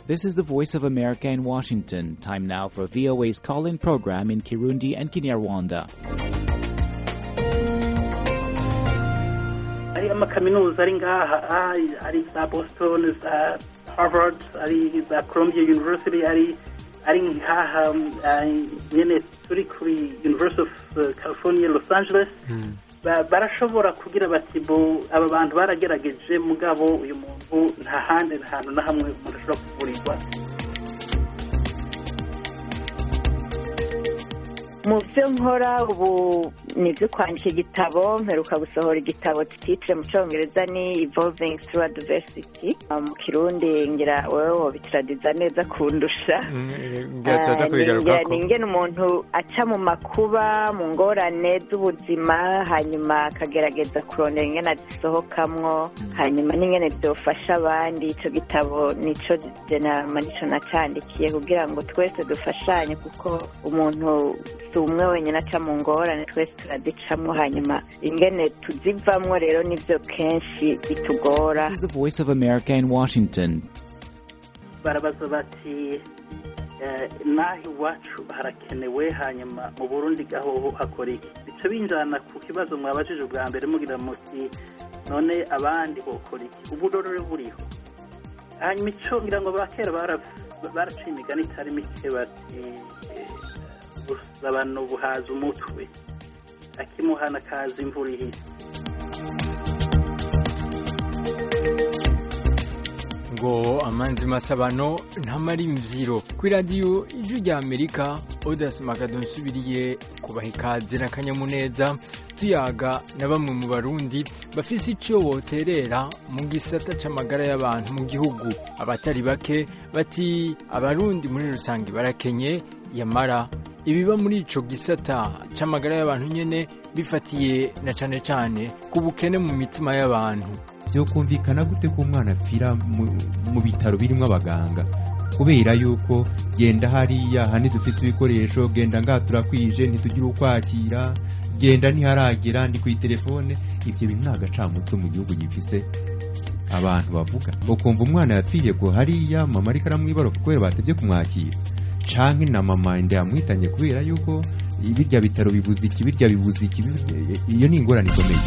This is the Voice of America in Washington. Time now for VOA's call in program in Kirundi and Kinyarwanda. hari amakaminuza ari ngaha ari za boston za harvard ari za columbia university ari ari ngaha nyene turi kuri university of california los angeles barashobora kugira bati bo aba bantu baragerageje mugabo uyu muntu nta handi nta hantu na hamwe umuntu ashobora kuvurirwa mu byo nkora ubu ni ibyo kwandika igitabo mperuka gusohora igitabo titire mu cyongereza ni evolving through adversity mu kirundi ngira wowe wobitiradiza neza kundusha ni ingene umuntu aca mu makuba mu ngorane z'ubuzima hanyuma akagerageza kurondera ingene azisohokamwo hanyuma n'ingene byofasha abandi icyo gitabo nicyo jenama nicyo nacandikiye kugira ngo twese dufashanye kuko umuntu si umwe wenyine aca mu ngorane twese turazicamwo hanyuma ingene tuzivamwo rero nivyo kenshi bitugora This is the Voice of America in Washington. barabaza bati naho iwacu harakenewe hanyuma mu burundi gahoho hakora iki bica binjana ku kibazo mwabajije ubwa mbere mugira muti none abandi bokora iki uburorore buriho hanyuma ico ngira ngo bakera baraciye imigani itari mike bati gusabana ubuhaza umutwe akimuhana kaza imvura ihise ngo amanzi masabano ntamara imvyiro kuri radiyo ijwi rya amerika odas magado nsubiriye kubaha ikaze n'akanyamuneza tuyaga na bamwe mu barundi bafise ico boterera mu gisata c'amagara y'abantu mu gihugu abatari bake bati abarundi muri rusange barakenye yamara ibiba muri ico gisata c'amagara y'abantu nyene bifatiye na cane cane ku bukene mu mitima y'abantu byokumvikana gute ko umwana apfira mu bitaro birimo abaganga kubera yuko genda hariya hani dufise ibikoresho genda ngaha turakwije ntitugire ukwakira genda ntiharagera ndi ku telefone ibyo bintu ni agacamutwe mu gihugu gifise abantu bavuga ukumva umwana yapfiriye ko hariya mama ariko aramwibaruka kubera batebye kumwakira canke na mama inda yamwitanye kubera yuko birya bitaro bibuze iki birya bibuze iki iyo ni ingorane ikomeye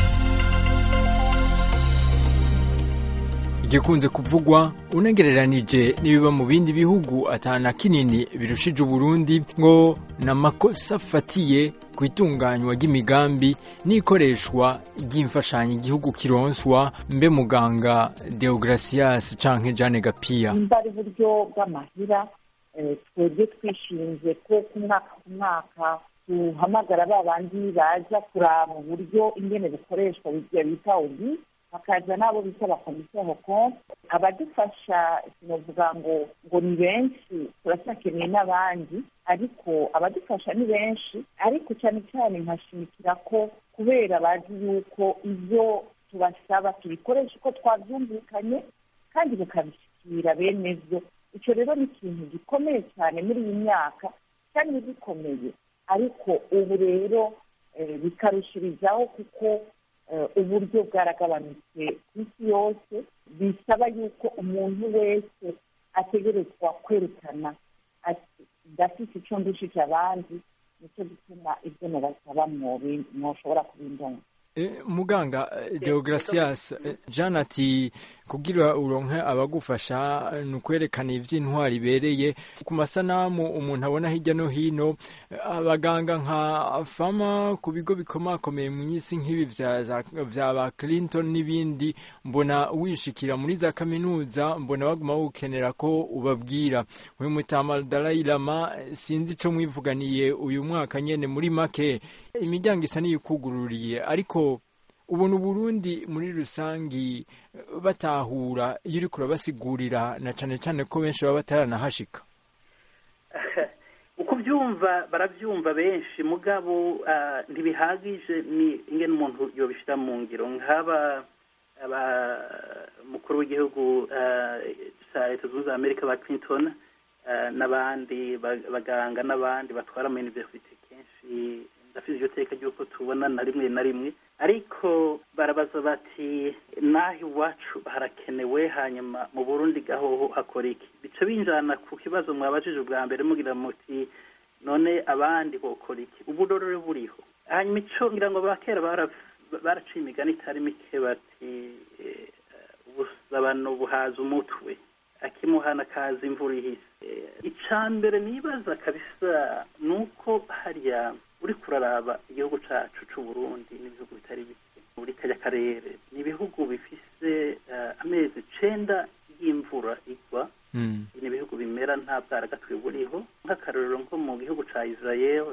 igikunze kuvugwa unagereranije n'ibiba mu bindi bihugu atana kinini birushije uburundi ngo n'amakosa afatiye ku itunganywa ry'imigambi n'ikoreshwa ry'imfashanyo igihugu kironswa mbe muganga deogratias canke jane gapiya nimba ari uburyo bw'amahira twebwe twishinze ko ku mwaka ku mwaka duhamagara ba bandi baza kuraba uburyo ingene bukoreshwa bita odi hakaza n'abo bita abakomisiyo hokonte abadufasha sinavuga ngo ngo ni benshi turacyakeneye n'abandi ariko abadufasha ni benshi ariko cyane cyane nkashimikira ko kubera bazi yuko ibyo tubasaba tubikoresha uko twabyumvikanye kandi bikabishyikira bene byo icyo rero ni ikintu gikomeye cyane muri iyi myaka cyane gikomeye ariko ubu rero bikarushirizaho kuko uburyo bwaragabanutse ku isi yose bisaba yuko umuntu wese ategerezwa kwerekana ndafite icyo ndushije abandi nicyo gituma ibyo mubasaba mwoshobora kubindonga muganga deogratias jean ati kugira uronke abagufasha ni ukwerekana iby'intwari ibereye ku masanamu umuntu abona hirya no hino abaganga nka fama ku bigo bikomakomeye mu isi nk'ibi bya ba clinton n'ibindi mbona wishikira muri za kaminuza mbona baguma wukenera ko ubabwira uyu mutama Dalai Lama sinzi icyo mwivuganiye uyu mwaka nyine muri make imiryango isa n'iyikugururiye ariko ubona uburundi muri rusangi batahura iyo uri kurabasigurira na cyane cyane ko benshi baba bataranahashika uko byumva barabyumva benshi mugabo ntibihagije ni ingene umuntu yobishyira mu ngiro nk'aba mukuru w'igihugu cya leta zunze ubumwe za amerika ba clinton n'abandi baganga n'abandi batwara ama universite kenshi ndafite iryo teka ry'uko tubona na rimwe na rimwe ariko barabaza bati naho iwacu harakenewe hanyuma mu burundi gahoho hakora iki bica binjana ku kibazo mwabajije ubwa mbere mugira muti none abandi bokora iki ubudorore buriho hanyuma ico ngira ngo bakera baraciye imigani itari mike bati ubusabano buhaza umutwe akimuhana kaza imvura ihise icya mbere nibaza kabisa ni uko hariya uri kuraraba igihugu cyacu cy'u Burundi n'ibihugu bitari bike muri kajya karere ni ibihugu bifise amezi icenda y'imvura igwa ni ibihugu bimera nta bwaragatwe buriho nk'akarorero nko mu gihugu cya israel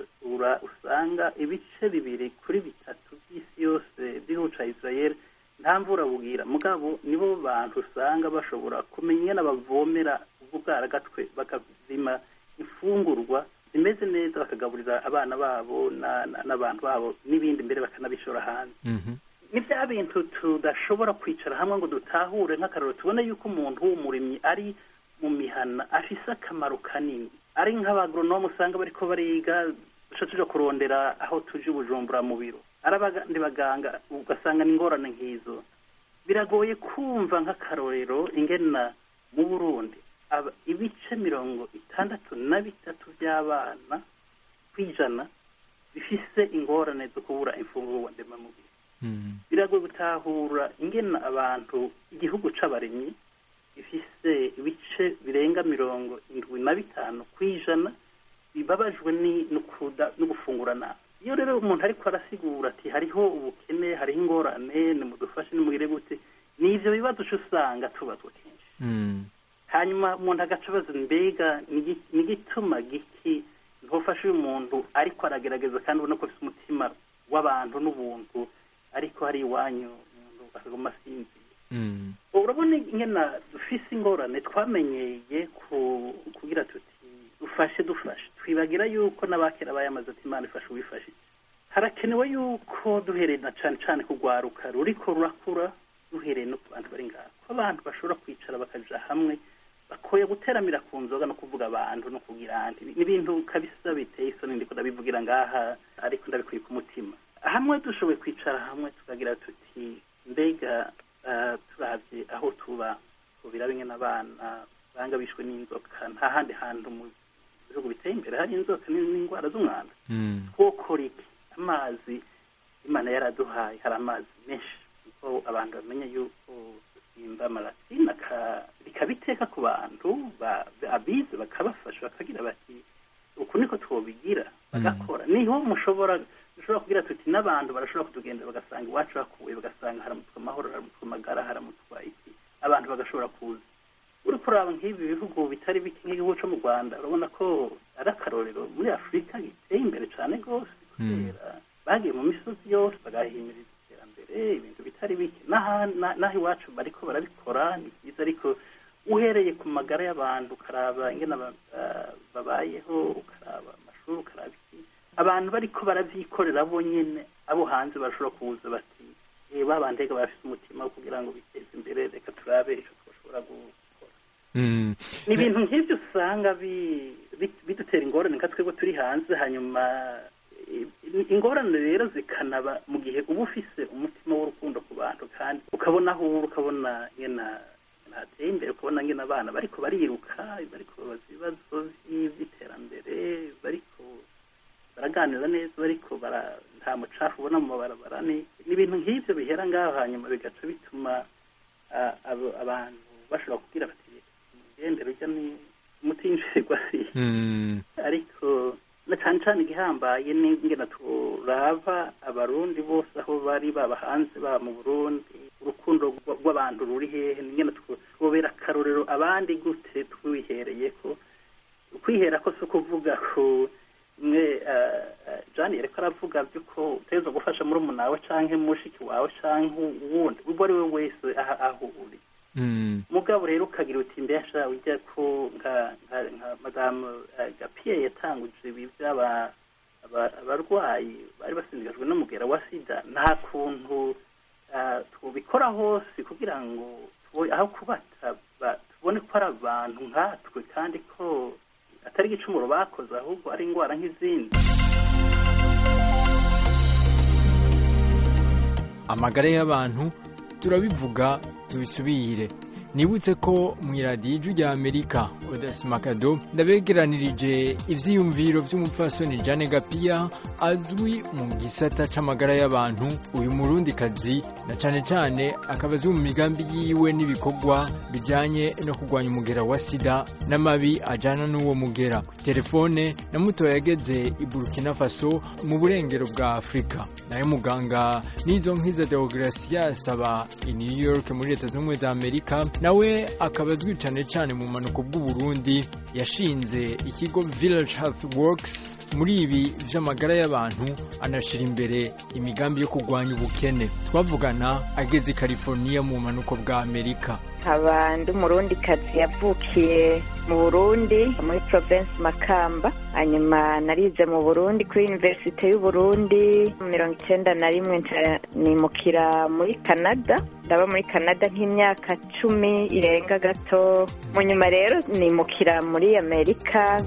usanga ibice bibiri kuri bitatu by'isi yose by'igihugu cya israel nta mvura bugira mugabo nibo bantu usanga bashobora kumenya n'abavomera ubwo bwaragatwe bakazima imfungurwa zimeze neza bakagaburira abana babo n'abantu babo n'ibindi mbere bakanabishora hanze ni bya bintu tudashobora kwicara hamwe ngo dutahure nk'akararo tubone yuko umuntu w'umurimyi ari mu mihana afise akamaro kanini ari nk'abagoronome usanga bariko bariga duca tuja kurondera aho tuje ubujumbura mu biro ari abandi baganga ugasanga ni ingorane nk'izo biragoye kumva nk'akarorero ingena mu burundi ibice mirongo itandatu na bitatu by'abana ku ijana bifise ingorane zo kubura imfungurwa ndemamubiri biragoye gutahura ingena abantu igihugu c'abarimyi gifise ibice birenga mirongo indwi na bitanu ku ijana bibabajwe no gufungura nabi iyo rero umuntu ariko arasigura ati hariho ubukene hariho ingorane nimudufashe nimugire gute ni ivyo bibazo uca usanga tubazwa kenshi hanyuma umuntu agaca abaza mbega ni igituma giki ntufashe uyu muntu ariko aragerageza kandi ubona ko afite umutima w'abantu n'ubuntu ariko hari iwanyu umuntu akaguma asinziye urabona ingena dufise ingorane twamenyeye kugira tuti dufashe dufashe twibagira yuko n'abakera bayamaze ati imana ifashe uwifashe harakenewe yuko duhereye na cane cane kugwaruka ruriko rurakura duhereye no ku bantu bari ngaho ko abantu bashobora kwicara bakaja hamwe bakoye guteramira ku nzoga no kuvuga abantu no kugira andi ni ibintu kabisa biteye isoni ndiko ndabivugira ngaha ariko ndabikuye ku mutima hamwe dushoboye kwicara hamwe tukagira tuti mbega turavye aho tuba tubira bimwe n'abana banga bishwe n'inzoka nta handi hantu mu bihugu biteye imbere hari inzoka n'indwara z'umwanda twokora iki amazi imana yaraduhaye hari amazi menshi kuko abantu bamenya yuko simba amarasina bikabiteka ku bantu abize bakabafasha bakagira bati uku niko twobigira bagakora niho mushobora dushobora kugira tuti n'abantu barashobora kutugendera bagasanga iwacu hakuwe bagasanga haramutswa amahoro haramutswa amagara haramutswa iki abantu bagashobora kuza uri kuraba nk'ibi bihugu bitari bike nk'igihugu cyo mu rwanda urabona ko ari akarorero muri afurika giteye imbere cyane rwose kubera bagiye mu misozi yose bagahimiriza iterambere ibintu bitari bike n'aho iwacu bariko barabikora ni byiza ariko uhereye ku magara y'abantu ukaraba ingene babayeho ukaraba amashuri ukaraba iki abantu bariko baravyikorera bonyene abo hanze barashobora kuza bati ba bandega barafise umutima wo kugira ngo biteze imbere reka turabe ico twashobora gukora ni ibintu nk'ivyo usanga bidutera ingorane nka twebwe turi hanze hanyuma ingorane rero zikanaba mu gihe uba ufise umutima w'urukundo ku bantu kandi ukabona aho uri ukabona nyena hateye imbere ukabona ngena abana bariko bariruka bariko babaza ibibazo vy'iterambere bariko baraganira neza bariko bara nta mucafu ubona mu mabarabara ni ibintu nk'ivyo bihera ngaho hanyuma bigaca bituma abantu bashobora kugira bati mugendere urya ni umutinjirwa si ariko na cane cane igihambaye n'ingena turaba abarundi bose aho bari baba hanze baba mu burundi urukundo rw'abantu ruri hehe n'ingena twobera akarorero abandi gute twihereye ko kwihera ko si ukuvuga ko mwe jani yariko aravuga by'uko utegerezwa gufasha murumuna wawe canke mushiki wawe canke uwundi ubwo ari we wese aho uri mugabo rero ukagira uti mbesha ujya ko nka madamu gapiye yatanguje ibi by'aba abarwayi bari basindikajwe n'umugera wa sida nta kuntu tubikora hose kugira ngo aho kubata tubone ko ari abantu nkatwe kandi ko atari igicumuro bakoze ahubwo ari indwara nk'izindi amagara y'abantu turabivuga tubisubire nibutse ko mu iradiyo ijwi rya amerika odasimakado ndabegeranirije ivyiyumviro vy'umupfasoni jane gapiya azwi mu gisata c'amagara y'abantu uyu murundikazi na cane cane akaba azwi mu migambi yiwe n'ibikorwa bijanye no kurwanya umugera wa sida n'amabi ajana n'uwo mugera telefone na muto yageze i burkina faso mu burengero bwa afurika nayo muganga n'izo nkiza deogratias aba i new york muri leta z'ubumwe za amerika nawe akaba azwi cane cane mu manuko bw'uburundi yashinze ikigo village health works muri ibi vy'amagara y'abantu anashira imbere imigambi yo kurwanya ubukene twavugana ageze i california mu manuko bwa amerika nkaba ndi umurundikazi yavukiye mu burundi muri province makamba hanyuma narize mu burundi kuri universite y'uburundi mirongo icyenda na rimwe nimukira muri canada ndaba muri canada nk'imyaka cumi irenga gato mu nyuma rero nimukira muri amerika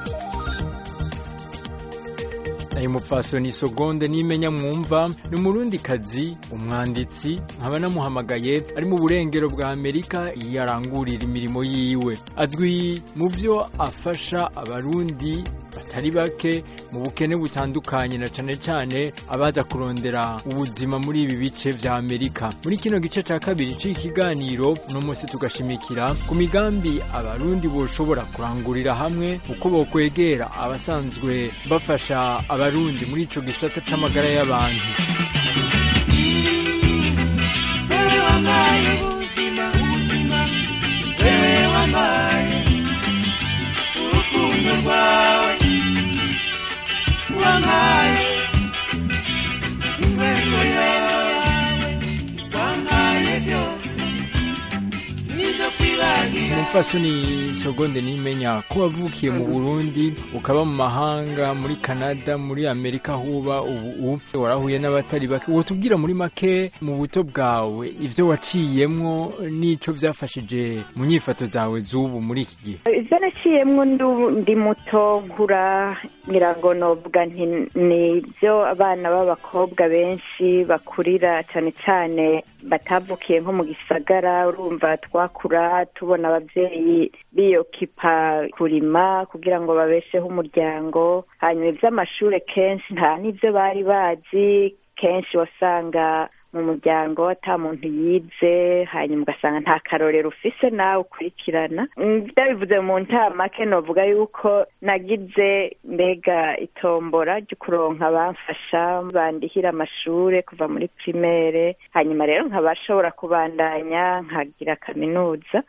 ayo mupfasoni sogonde nimenya mwumva ni umurundikazi umwanditsi nkaba namuhamagaye ari mu burengero bwa amerika yarangurira imirimo yiwe azwi mu byo afasha abarundi batari bake mu bukene butandukanye na cane cane abaza kurondera ubuzima muri ibi bice vya amerika muri kino gice ca kabiri c'ikiganiro uno munsi tugashimikira ku migambi abarundi boshobora kurangurira hamwe uko bokwegera abasanzwe bafasha abarundi muri ico gisata c'amagara y'abantu wewe wambaye ubuzima ubuzima wewe wambaye urukundo rwawe wambaye ingwego yawe wambaye byose nizo kwibagira umupfasoni sogonde nimenya ko wavukiye mu burundi ukaba mu mahanga muri canada muri amerika aho uba ubu warahuye n'abatari bake wotubwira muri make mu buto bwawe ivyo waciyemwo n'ico vyafashije mu nyifato zawe z'ubu muri iki gihe ibyo naciyemwo ndu- ndi muto nkura ngira ngo novuga nti ni ibyo abana b'abakobwa benshi bakurira cyane cyane batavukiye nko mu gisagara urumva twakura tubona ababyeyi biyokipa kurima kugira ngo babesheho umuryango hanyuma iby'amashuri kenshi nta n'ibyo bari bazi kenshi wasanga mu muryango ata muntu yize hanyuma ugasanga nta karorero ufise nawe ukurikirana Mm, ndabivuze mu ntamake novuga yuko nagize mbega itombora ryo kuronka abamfasha bandihira amashure kuva muri primaire hanyuma rero nkabashobora kubandanya nkagira kaminuza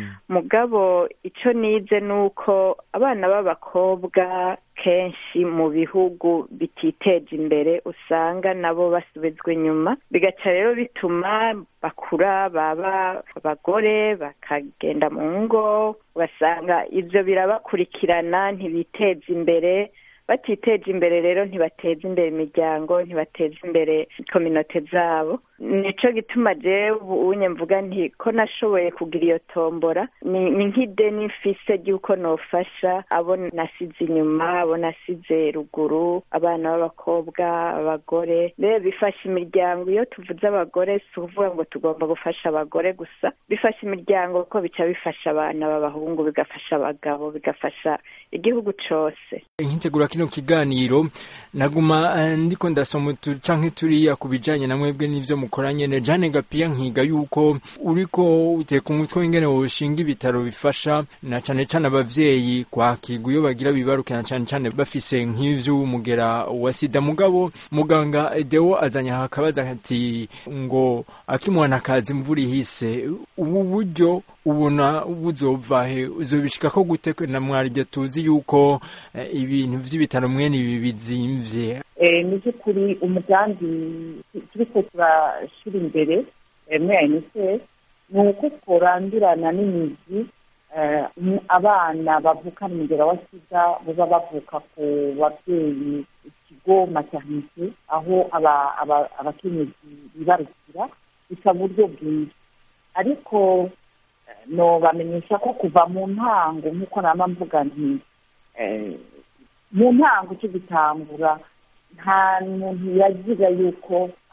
mugabo ico nize nuko abana b'abakobwa kenshi mu bihugu bititeje imbere usanga nabo basubizwa inyuma bigaca rero bituma bakura baba abagore bakagenda mu ngo ugasanga ivyo birabakurikirana ntibiteza imbere batiteje imbere rero ntibateza imbere imiryango ntibateza imbere kominote zabo nico gituma jewe ubunye mvuga nti ko nashoboye kugira iyo tombora ni ni nk'ideni mfise ry'uko nofasha abo nasize inyuma abo nasize ruguru abana b'abakobwa abagore rero bifasha imiryango iyo tuvuze abagore si ukuvuga ngo tugomba gufasha abagore gusa bifasha imiryango kuko bica bifasha abana b'abahungu bigafasha abagabo bigafasha igihugu cose nkitegura kino kiganiro naguma eh, ndiko ndasoma utu canke turiya ku bijanye na mwebwe n'ivyo mukora nyene jane gapiya nkiga yuko uriko uteka umutwe w'ingene woshinga ibitaro bifasha na cane cane abavyeyi kwakirwa iyo bagira bibaruke na cane cane bafise nk'ivy'umugera wa sida mugabo muganga deo azanye aha akabaza ati ngo akimwana kazi imvura ihise ubu buryo ubona buzova he uzobishikako gute na mwarya tuzi yuko eh, ibintu vy'ibitaro mwene ibi bizimvye Eh, mu by'ukuri umugambi turiko turashyira imbere eh, muri unicef ni uko tworandurana n'imizi eh, mu- abana bavukana umugera wa sida baba bavuka ku babyeyi ikigo maternite aho aba- aba- abakenyezi bibarukira bisa buryo bwiza ariko eh, nobamenyesha ko kuva mu ntango nk'uko nama mvuga nti eh, mu ntango cyo gutangura nta muntu yagira yuko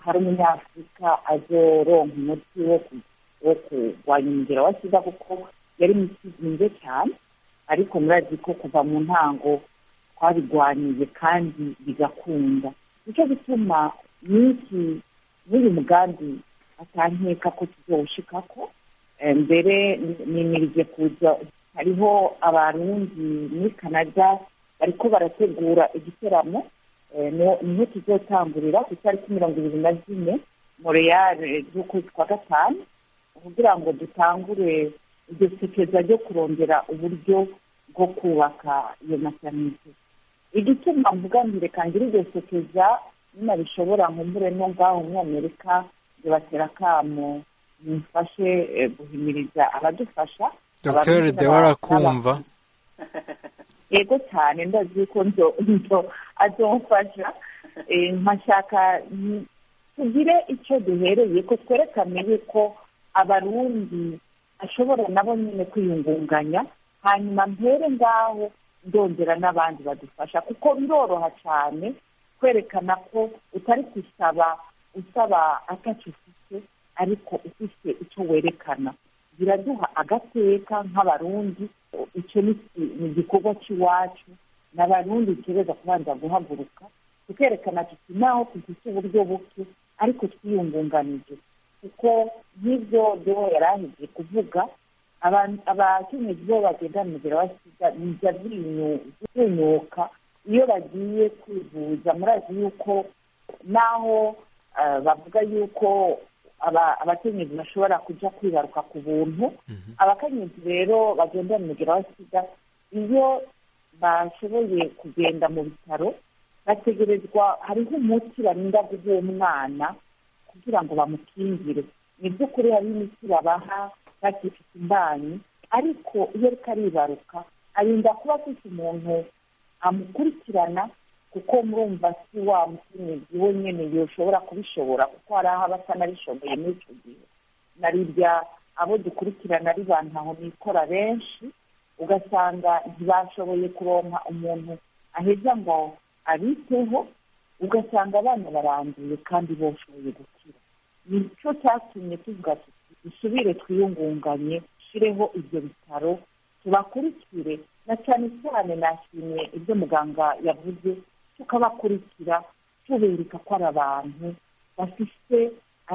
hari umunyafurika azoronka umuti wo ku- wo kurwanya umugera wa sida kuko yari imiti izinze cyane ariko murazi ko kuva mu ntango twabirwaniye kandi bigakunda nicyo gituma n'iki n'uyu mugambi atankeka ko tuzawushikako Eh, mbere nimirije kuza hariho abarundi muri canada bariko barategura igiteramo Eh, niho niho tuzotangurira ku itariki mirongo ibiri na zine montreal eh, z'ukwezi kwa gatanu kugira ngo dutangure iryo sekeza ryo kurondera uburyo bwo kubaka iyo maternite igituma mvuga nti reka ngire iryo sekeza nyina bishobora nkumbure no ngaho muri amerika bibatera akamo mumfashe eh, guhimiriza abadufasha dr abarundi dewa n'aba- arakumva yego cyane ndazi ko nzo nzo azomfasha Eh, nkashaka mm, tugire icyo duhereye ko twerekane yuko abarundi ashobora nabo nyine kwiyungunganya hanyuma mpere ngaho ndongera n'abandi badufasha kuko biroroha cyane kwerekana ko utari gusaba usaba atacyo ufite ariko ufite icyo werekana biraduha agateka nk'abarundi icyo ni ni igikorwa cy'iwacu n'abarundi dutegereza kubanza guhaguruka tukerekana tuti naho dufite uburyo buke ariko twiyungunganije kuko nk'ibyo byo yari ahigiye kuvuga aba- abakenyezi bo bagenda mugera wa sida bijya binyu- binyuka iyo bagiye kwivuza murazi yuko naho eh, bavuga yuko aba- abakenyezi bashobora kujya kwibaruka ku buntu abakenyezi rero bagenda mugera wa sida iyo bashoboye kugenda mu bitaro bategerezwa hariho umuti barinda guha uwo mwana kugira ngo bamukingire ni by'ukuri hari imiti babaha bakifite imbanyi ariko iyo ariko aribaruka arinda kuba afite umuntu amukurikirana kuko murumva si wa mukenyezi we nyene yoshobora kubishobora kuko hari aho aba atanabishoboye muri icyo gihe narirya abo dukurikirana ari bantu aho bikora benshi ugasanga ntibashoboye kuronka umuntu aheza ngo abiteho ugasanga abana baranduye kandi boshoboye gukira nicyo cyatumye tuvuga tuti dusubire twiyungunganye dushyireho ibyo bitaro tubakurikire na cyane cyane nashimiye ibyo muganga yavuze tukabakurikira tubereka ko ari abantu bafite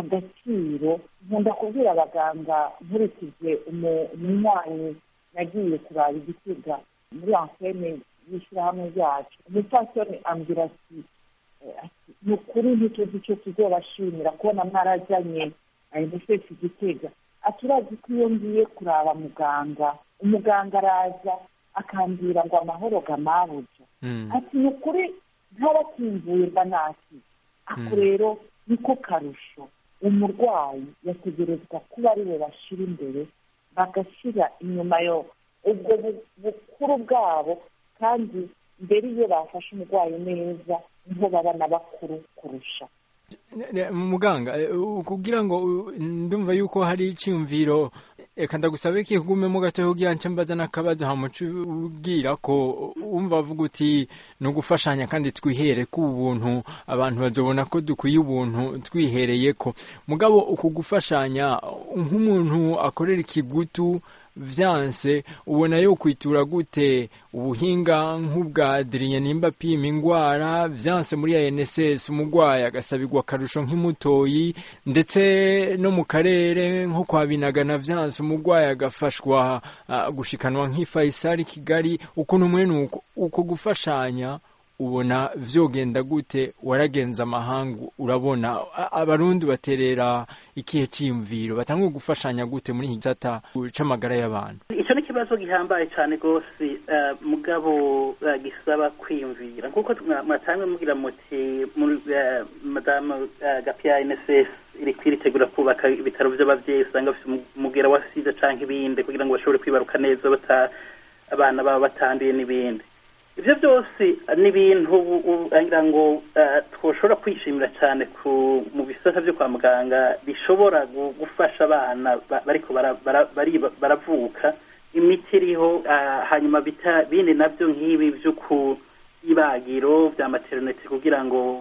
agaciro nkunda kubwira abaganga nkurikije umu- umunywanyi nagiye kuraba igisiga muri antene y'ishyirahamwe ryacu umupfasoni ambwira ati eh, ati, ni ukuri ntituzi icyo tuzobashimira kubona mwarajyanye ayimufesi igitega ati urazi ko iyo ngiye kuraba muganga umuganga araza akambwira ngo amahoro gamabuja Mm. ati ni ukuri ntarakinguye mba nakize ako rero niko karusho umurwayi yategerezwa kuba ari we bashyira imbere bagashyira inyuma yo ubwo bu- bukuru bwabo kandi mbere iyo bafashe umurwayi neza niho baba na bakuru kurusha Ne- ne- muganga eh, u- kugira ngo u- ndumva yuko hari iciyumviro reka ndagusabe ko igumemo gatoya kugira nce mbaza n'akabazo hamuca ubwira ko wumva avuga uti ni ugufashanya kandi twihere ko ubuntu abantu bazobona ko dukwiye ubuntu twihereye ko mugabo uku gufashanya nk'umuntu akorera ikigutu vyanse ubona yo kwitura gute ubuhinga nk'ubwa Adrien nimba apima ingwara vyanse muri ya NSS umugwayi agasabirwa akarusho nk'imutoyi ndetse no mu karere nko kwa Binagana vyanse umugwayi agafashwa uh, gushikanwa nk'ifaisari Kigali ukuntu mwene uko, uko gufashanya ubona vyogenda gute waragenza amahanga urabona a- abarundi baterera ikihe ciyumviro batanguye gufashanya gute muri iki gisata c'amagara y'abantu icyo ni ikibazo gihambaye cyane rwose eh, mugabo eh, gisaba kwiyumvira nk'uko mwa- mwatanzwe mubwira muti muri, eh, madamu eh, gapiya nss iri kwiritegura kubaka ibitaro by'ababyeyi usanga bafite umu- umugera wa sida cyangwa ibindi kugira ngo bashobore kwibaruka neza bata abana babo batanduye n'ibindi ibyo byose ni ibintu u- u- ngira ngo eh, twoshobora kwishimira cyane ku mu bisata byo kwa muganga bishobora gu- gufasha abana ba- bariko bara- bara- bari- baravuka imiti iriho eh, hanyuma bita- bindi nabyo nk'ibi byo ku ibagiro bya materinete kugira ngo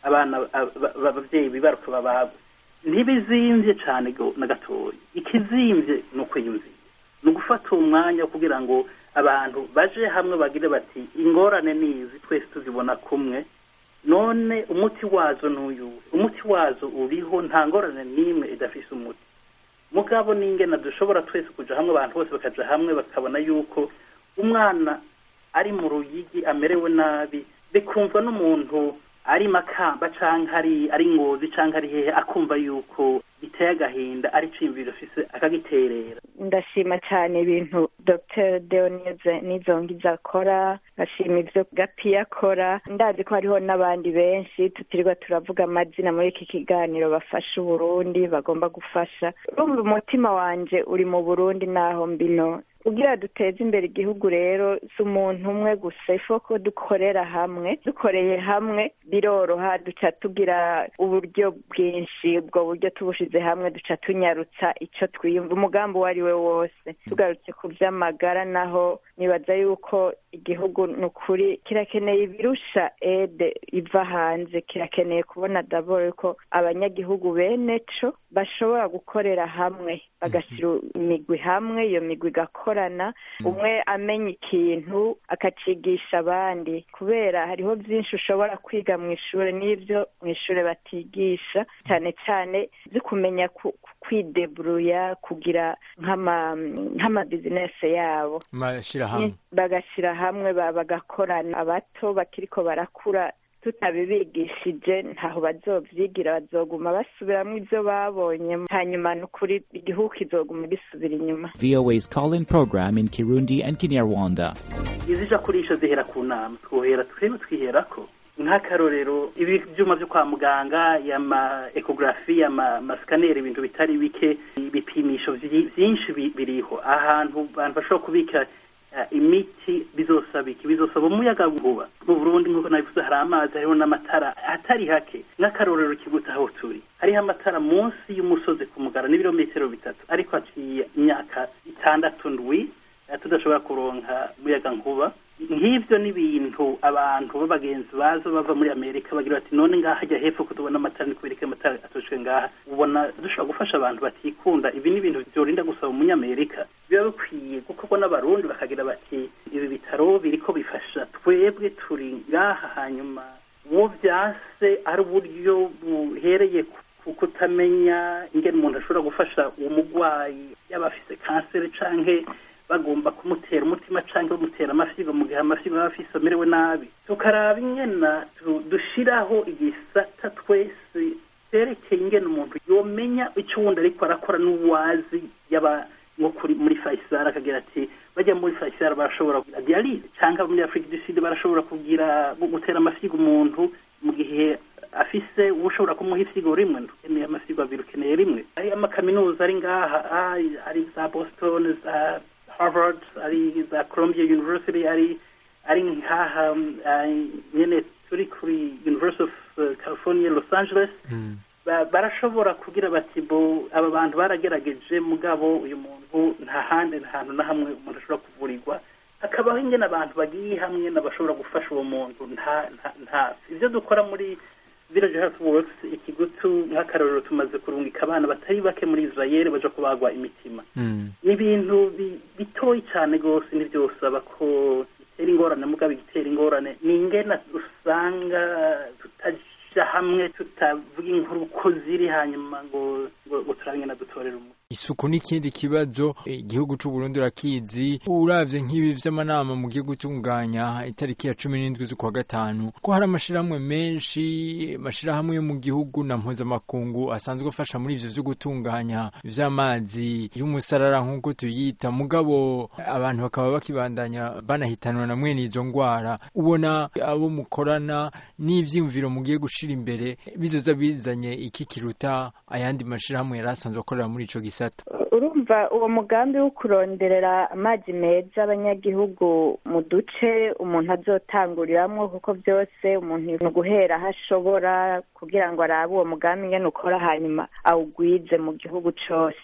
abana ababyeyi bibaruka babagwe ntibizimvye cane na gatoya ikizimvye ni ukwiyumvira ni ugufata uwo mwanya kugira ngo abantu baje hamwe bagire bati ingorane nizi twese tuzibona kumwe none umuti wazo n'uyuwe umuti wazo uriho nta ngorane n'imwe idafise umuti mugabo n'ingena dushobora twese kuja hamwe abantu bose bakaja hamwe bakabona yuko umwana ari mu ruyigi amerewe nabi bikumva n'umuntu ari makamba canke ari ari ngozi canke ari hehe akumva yuko giteye agahinda ari cimviro afise akagiterera ndashima cyane ibintu dr deoneze nizongiza akora ndashima ivyo gapiya akora ndazi ko hariho n'abandi benshi tutirirwa turavuga amazina muri iki kiganiro bafasha uburundi bagomba gufasha urumva umutima wanje uri mu burundi naho mbino kugira duteze imbere igihugu rero si umuntu umwe gusa ifo ko dukorera hamwe dukoreye hamwe biroroha duca tugira uburyo bwinshi ubwo buryo tubushize hamwe duca tunyarutsa icyo twiyumva umugambi uwo ari we wose tugarutse ku by'amagara naho nibaza yuko igihugu ni ukuri kirakeneye ibirusha ede iva hanze kirakeneye kubona daboro yuko abanyagihugu bene co bashobora gukorera hamwe bagashyira imigwi hamwe iyo migwi igakorana umwe amenya ikintu akacigisha abandi kubera hariho byinshi ushobora kwiga mu ishuri n'ibyo mu ishuri batigisha cyane cyane byo kumenya kwideburuya kugira nk'amabizinesi yabo bagashyira hamwe bagakorana abato bakiriko barakura tutabibigishije ntaho bazovyigira bazoguma basubiramo ivyo babonye hanyuma nukuri igihugu kizoguma gisubira inyuma VOA's call-in program in Kirundi and Kinyarwanda. izija kurisha zihera ku nama twohera twebwe twiherako nk'akarorero ibi byuma byo kwa muganga yama ekogarafi yama masikaneri ibintu bitari bike ibipimisho byinshi biriho ahantu abantu bashobora kubika imiti bizosaba iki bizosaba umuyaga nkuba mu burundi nk'uko nabivuze hari amazi hariho n'amatara atari hake nk'akarorero kiguta aho turi hariho amatara munsi y'umusozi ku mugara n'ibirometero bitatu ariko haciye imyaka itandatu ndwi tudashobora kuronka umuyaga nkuba nk'ibyo ni ibintu abantu b'abagenzi baza bava muri amerika bagira bati none ngaha hajya hepfo ko tubona amatara ni kubera ko amatara atoshwe ngaha ubona dushobora gufasha abantu batikunda ibi ni ibintu byorinda gusaba umunyamerika biba bikwiye gukorwa n'abarundi bakagira bati ibi bitaro biriko bifasha twebwe turi ngaha hanyuma uwo byase ari uburyo buhereye ku kutamenya ingene umuntu ashobora gufasha uwo murwayi yaba afise kanseri canke bagomba kumutera umutima cyangwa bamutera amafyigo mu gihe amafyigo aba afise amerewe nabi tukaraba ingena dushiraho igisata twese cerekeye ingene umuntu yomenya icyo wundi ariko arakora n'uwazi yaba nko kuri muri Faisal akagira ati bajya muri Faisal barashobora kugira dialyse cyangwa muri Afrique du Sud barashobora kugira gutera amafyigo umuntu mu gihe afise ushobora kumuha ifyigo rimwe ukeneye amafyigo abiri ukeneye rimwe ari amakaminuza ari ngaha ari za Boston za Harvard ari za Columbia University ari ari nkaha nyene turi kuri University of California Los Angeles barashobora kugira bati bo aba bantu baragerageje mugabo uyu muntu nta handi nta hantu na hamwe umuntu ashobora kuvurirwa hakabaho ingene abantu bagiye hamwe n'abashobora gufasha uwo muntu nta nta ivyo dukora muri village health works ikigutu nk'akarorero tumaze kurungika abana batari bake muri israel baja kubagwa imitima ni ibintu bitoyi cyane rwose ntibyosaba ko bitera ingorane mugabo igitera ingorane ni ingena usanga tutaja hamwe tutavuga inkuru uko ziri hanyuma ngo ngo turabingena dutorera umuti isuku n'ikindi kibazo igihugu c'u Burundi urakizi uravye nk'ibi vy'amanama mu gihugu tunganya itariki ya cumi n'indwi z'ukwa gatanu ko hari amashirahamwe menshi amashirahamwe yo mu gihugu na mpuzamakungu asanzwe afasha muri ivyo vyo gutunganya vy'amazi y'umusarara nk'uko tuyita mugabo abantu bakaba bakibandanya banahitanwa na mwene izo ngwara ubona abo mukorana n'ivyiyumviro mugiye gushira imbere bizoza bizanye iki kiruta ayandi mashirahamwe yari asanzwe akorera muri ico gisata urumva uwo mugambi wo kuronderera amazi meza abanyagihugu mu duce umuntu azotanguriramwo kuko byose umuntu ni guhera aho ashobora kugira ngo arabe uwo mugambi ingene ukora hanyuma awugwize mu gihugu cose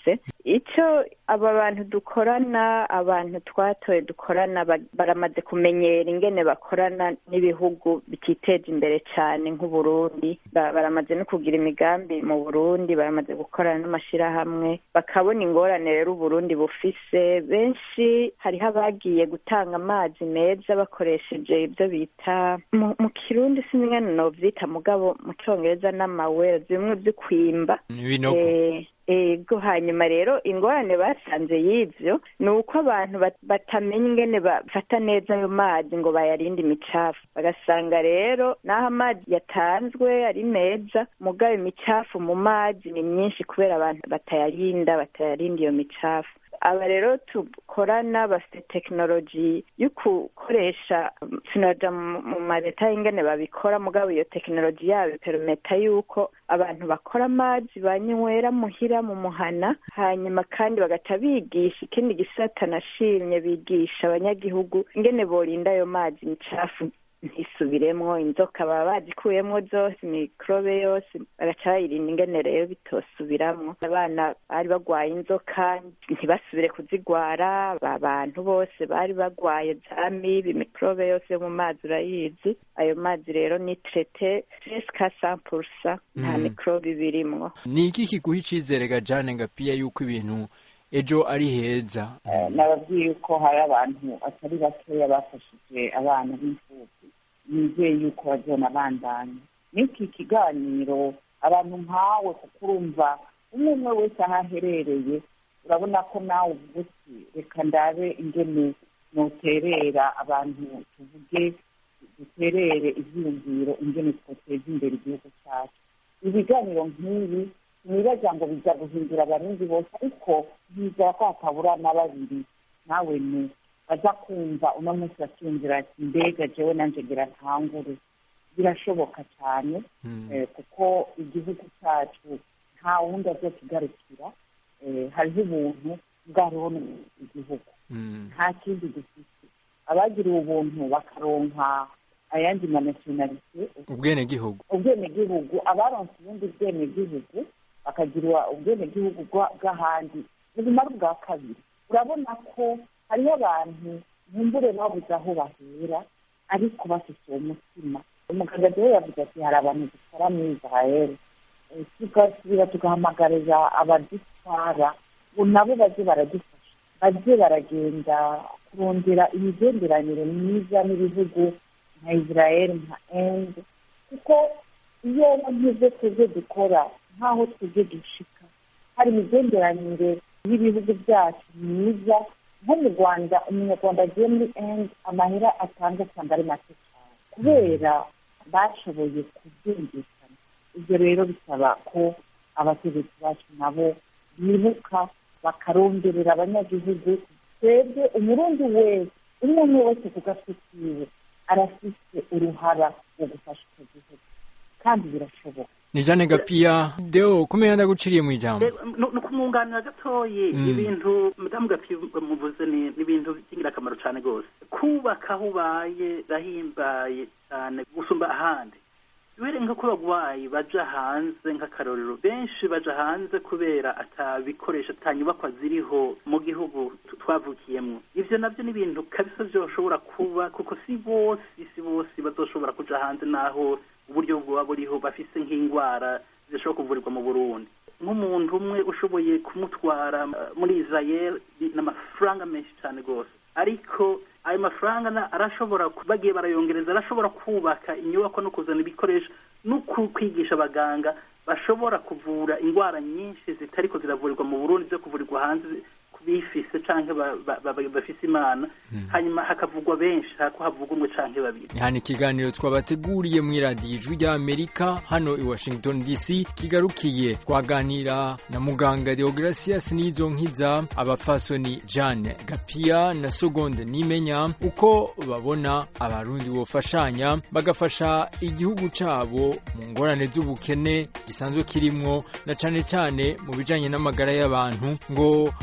icyo aba bantu dukorana abantu twatoye dukorana ba- baramaze kumenyera ingene bakorana n'ibihugu bititeje imbere cyane nk'uburundi Ba- baramaze no kugira imigambi mu burundi baramaze gukorana n'amashyirahamwe bakabona ingorane rero uburundi bufise benshi hariho abagiye gutanga amazi meza bakoresheje ibyo bita mu, mu kirundi sinzi ingene novyita mugabo mu congereza n'amawere bimwe vyo kwimba ibinogo Eh, ego hanyuma rero ingorane basanze y'ivyo ni uko abantu bat- batamenya ingene bafata neza ayo mazi ngo bayarinde imicafu bagasanga rero n'aho amazi yatanzwe ari meza mugabo imicafu mu mazi ni myinshi kubera abantu batayarinda batayarinda iyo micafu aba rero dukorana bafite tekinoloji yo gukoresha sinaja mu mu mareta y'ingene babikora mugabo iyo tekinoloji yabo iperometa yuko abantu bakora amazi banywera muhira mu muhana hanyuma kandi bagaca bigisha ikindi gisata nashimye bigisha abanyagihugu ingene borinda ayo mazi imicafu ntisubiremwo inzoka baba bazikuyemwo zose mikorobe yose bagaca bayirinda ingene rero bitosubiramwo abana bari bagwaye inzoka ntibasubire kuzigwara abantu bose bari bagwaye za mibi mikorobe yose yo mu mazi urayizi ayo mazi rero ni trete jusqu'à 100% nta Mm. mikorobe birimwo ni iki kiguha icizere ga jane gapiya yuko ibintu ejo ari heza Eh, nababwiye yuko hari abantu atari bakeya bafashije abana b'imfubyi nizeye yuko bazona bandanya n'iki kiganiro abantu nkawe kuko urumva umwe umwe wese aho aherereye urabona ko nawe uvuga uti reka ndabe ingene noterera abantu tuvuge duterere ivyiyumviro ingene twoteza imbere igihugu cyacu ibiganiro nk'ibi nibaza ngo bijya guhindura abarundi bose ariko bizera ko hatabura na babiri nawe ni baza kumva uno munsi bakiyumvira ati mbega jewe nanje ngira ntangure birashoboka cyane eh, kuko igihugu cyacu nta wundi azokigarukira eh, hariho ubuntu bwariho igihugu nta kindi dufite abagiriwe ubuntu bakaronka ayandi manasiyonalite ubwenegihugu ubwenegihugu abaronse ubundi bwenegihugu bakagirwa ubwenegihugu bwa- bw'ahandi ubuzima ari ubwa kabiri urabona ko hariho abantu bumbure babuze aho bahera ariko bafite uwo mutima umuganga rero yavuze ati hari abantu dukora muri israel Eh, tugasubira tugahamagarira abadutwara ngo nabo baze baradufasha baze baragenda kurondera imigenderanire myiza n'ibihugu nka israel nka ende kuko iyo nk'ibyo twebwe dukora nk'aho twebwe dushika hari imigenderanire y'ibihugu byacu myiza nko mu rwanda umunyarwanda agiye muri ende amahera atanga usanga ari make cyane kubera bashoboye kubyumvikana ibyo rero bisaba ko abategetsi bacu nabo bibuka bakaronderera abanyagihugu twebwe umurundi wese umwe umwe wese ku gatwe kiwe arafite uruhara mu gufasha icyo gihugu kandi birashoboka ni jane gapiya deo kumenya ndaguciriye mu ijambo ni ukumwunganira gatoyi Mm. ibintu madamu gapi muvuze ni ni ibintu by'ingirakamaro cyane rwose kubaka aho ubaye rahimbaye cyane gusumba ahandi bere nk'uko bagwayi baja hanze nk'akarorero benshi baja hanze kubera atabikoresho atanyubakwa ziriho mu gihugu tu- twavukiyemwo ivyo navyo ni ibintu kabisa vyoshobora kuba kuko si bose si bose bazoshobora kuja hanze naho uburyo bwoba buriho bafise nk'ingwara zishobora kuvurirwa mu burundi nk'umuntu umwe ushoboye kumutwara uh, muri israel ni amafaranga menshi cyane rwose ariko ayo mafaranga na- arashobora ku- bagiye barayongereza arashobora kubaka inyubako no kuzana ibikoresho no ku- kwigisha abaganga bashobora kuvura indwara nyinshi zitariko ziravurirwa mu burundi zo kuvurirwa hanze bifise canke ba- ba- ba- bafise imana hanyuma hakavugwa benshi hako havugwa umwe canke babiri ni hano ikiganiro twabateguriye mu iradiyo ijwi ry'amerika hano i washington dc kigarukiye twaganira na muganga deogratias n'izo nkiza abapfasoni jane gapiya na sogonde nimenya uko babona abarundi bofashanya bagafasha igihugu cabo mu ngorane z'ubukene gisanzwe kirimwo na cane cane mu bijanye n'amagara y'abantu ngo abarundi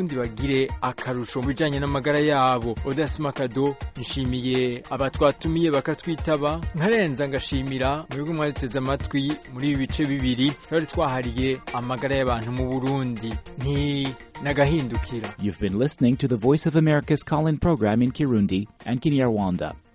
abarundi bagire akarusho mu bijanye n'amagara yabo odasima kado nshimiye abatwatumiye bakatwitaba nkarenza ngashimira mwebwe mwaduteze amatwi muri ibi bice bibiri twari twahariye amagara y'abantu mu burundi nti nagahindukira You've been listening to the Voice of America's call in program in Kirundi and Kinyarwanda.